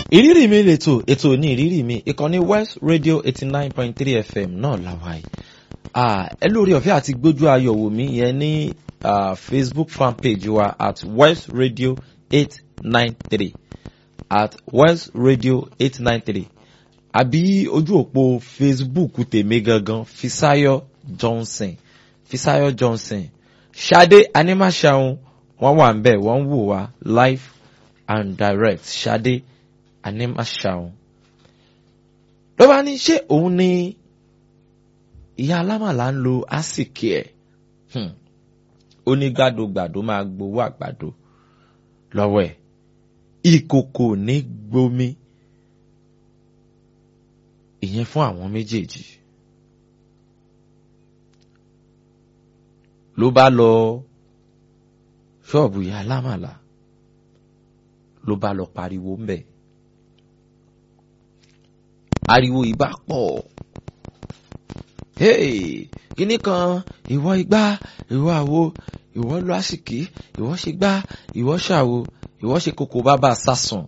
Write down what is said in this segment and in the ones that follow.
ìrírí mi lètò ètò ní ìrírí mi ìkànnì west radio eighty nine point three fm náà làwà yìí ẹ lórí ọ̀fẹ́ àti gbójú ayọ̀ wò mí yẹn ní facebook fan page wa at west radio eight nine three at west radio eight nine three àbí ojú òpó facebook tèmi gangan fisayo johnson fisayo johnson ṣadé animaṣaun wọ́n wà ń bẹ̀ wọ́n ń wò wá live and direct ṣadé animaṣaun ló bá ní ṣé òun ni ìyá alámàlà ń lo àsìkè ẹ̀ ó ní gbàdógbàdó máa gbowó àgbàdo lọ́wọ́ ẹ̀ ìkòkò ní gbomi ìyẹn fún àwọn méjèèjì ló bá lọ ṣọ́ọ̀bù ìyá alámàlà ló bá lọ pariwo ń bẹ̀ ariwo ìbá pọ̀ hey kíní kan ìwọ igbá ìwọ àwo ìwọ lọ àsìkí ìwọ ṣe gbá ìwọ ṣàwo ìwọ ṣe kókó bàbá sásùn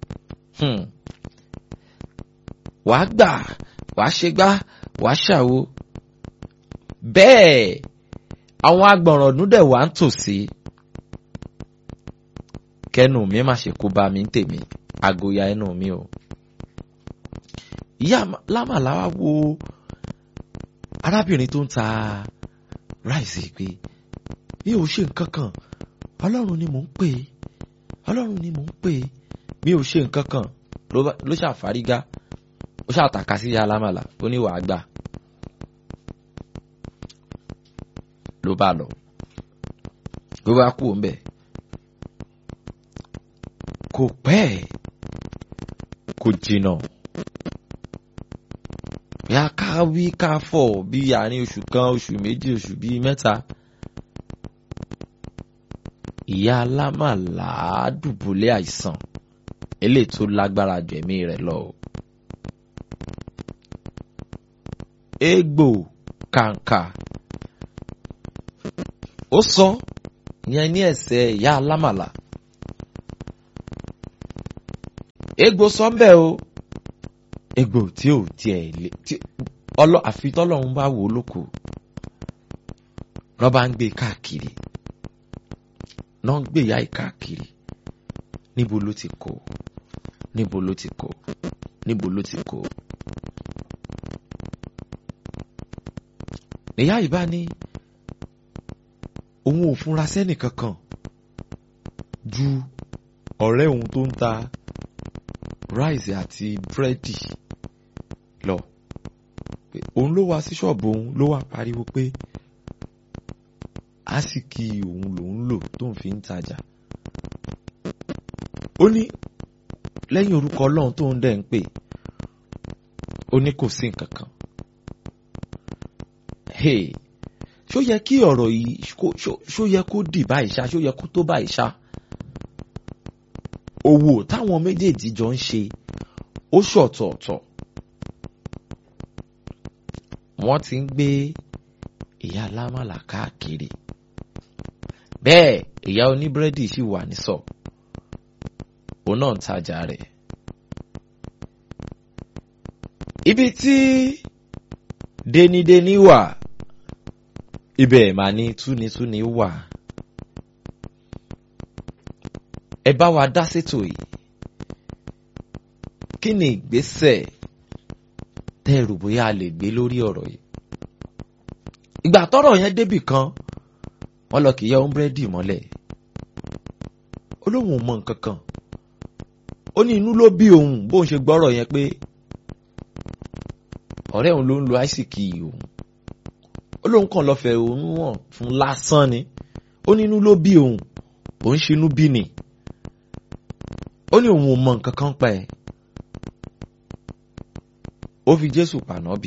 wàá gbà wàá ṣe gbá wàá ṣàwo bẹ́ẹ̀ àwọn agbọ̀nràndún dẹ̀ wá ń tòsí kẹ́nu mi má ṣe kó bá mi ń tèmi àgòyà ẹnu mi o ìyá lámàlà wá wo arábìnrin tó ń ta ráìsì pé mi ò ṣe nǹkan kan ọlọ́run ni mò ń pè é ọlọ́run ni mò ń pè é mi ò ṣe nǹkan kan ló ṣàfárígá ó ṣàtàkà sí ìyá lámàlà ó ní wàá gbà ló bá lọ ló bá kú òun bẹ́ẹ̀ kò pẹ́ kò jìnnà ya ká wí ká fọ̀ bí àárín oṣù kan oṣù méjì oṣù bíi mẹ́ta ìyá alámàlà dùbúlẹ̀ àìsàn eléyìí tó lágbára jù ẹ̀mí rẹ̀ lọ. egbò kàǹkà ó sọ ìyẹn ní ẹsẹ̀ ìyá alámàlà egbò sọ ń bẹ̀ o egbò tí ò tiẹ̀ lé tí ọlọ́ àfi tọ́lọ́run bá wò ó lóko lọ́ bá ń gbé káàkiri náà ń gbé ìyá yìí káàkiri níbo ló ti kó níbo ló ti kó níbo ló ti kó. ìyá yìí bá ní òun ò fúnra sẹ́nì kankan ju ọ̀rẹ́ òun tó ń ta ráìsì àti búrẹ́dì lọ òun ló wá sí ṣọ́ọ̀bù òun ló wá pariwo pé àsìkí òun lòun lò tóun fi ń tajà ó ní lẹ́yìn orúkọ ọlọ́run tóun dẹ̀ ń pè ó ní kò sí nǹkan kan ṣó yẹ kí ọ̀rọ̀ yìí ṣó yẹ kó dì báyìí ṣá ṣó yẹ kó tó báyìí ṣá òwò táwọn méjèèjì jọ ń ṣe ó ṣọ̀tọ̀ọ̀tọ̀ wọ́n ti ń gbé ìyá alámàlà káàkiri bẹ́ẹ̀ ìyá oníbúrẹ́dì sì wà nísọ̀ òun náà ń tajà rẹ̀ ibi tí denideni wà ibẹ̀ mà ní túnitúni wà. ẹ bá wa dá sétò yìí kí ni ìgbésẹ̀ tẹ́ ẹ rò bóyá a lè gbé lórí ọ̀rọ̀ yìí ìgbà tọ́rọ̀ yẹn débì kan wọ́n lọ kì í yẹ ọmbrẹ́dì mọ́lẹ̀ ó lóun ò mọ nǹkan kan ó ní inú ló bí òun bóun ṣe gbọ́rọ̀ yẹn pé ọ̀rẹ́ òun ló ń lo àìsíkì òun ó lóun kàn lọ fẹ́ òun wọ̀n fún lásán ni ó ní inú ló bí òun òun ṣe inú bí ni ó ní òun ò mọ nǹkan kan pa ẹ̀ ó fi jésù pànábì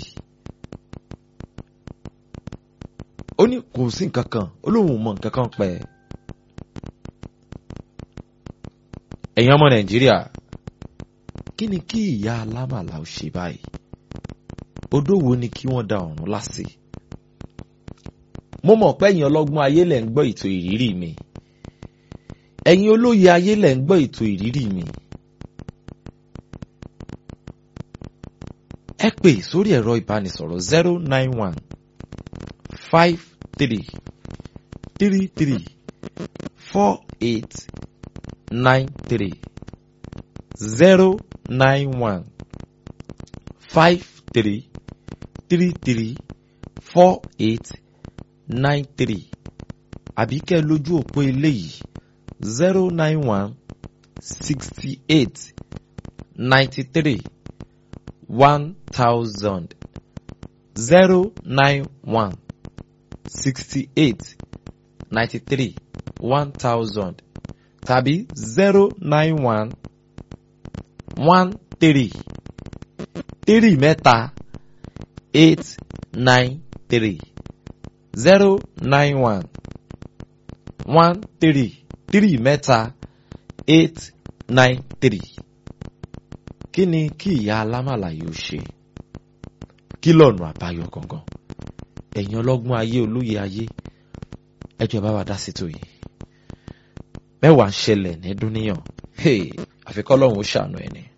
ó ní kò sí nǹkan kan ó lóun ò mọ nǹkan kan pa ẹ̀ ẹ̀yin ọmọ nàìjíríà kí ni kí ìyá alámàlà ó ṣe báyìí odó wo ni kí wọ́n da ọ̀run lásì mo mọ̀ pé ẹ̀yin ọlọ́gbọ́n ayé lẹ̀ ń gbọ́ ètò ìrírí mi ẹ̀yin olóye ayé lẹ̀ ń gbọ́ ètò ìrírí mi ẹ pè sórí ẹ̀rọ ìbánisọ̀rọ̀ zero nine one five three three three four eight nine three zero nine one five three three three four eight nine three àbí kẹ́ lójú òpó eléyìí zero nine one sixty eight ninety three one thousand zero nine one sixty eight ninety three one thousand tàbí zero nine one one three three mẹ́ta eight nine three zero nine one one three three mẹ́ta eight nine three. kí ni kí ìyá alámàlà yóò ṣe kí lọ́nà àbáyọ gangan ẹ̀yin ọlọ́gbọ́n ayé olóye ayé ẹjọ́ bá wa dá sí tòyí mẹ́wàá ń ṣẹlẹ̀ ní dúníyàn àfikọ́ lọ́hùn ó ṣàánú ẹni.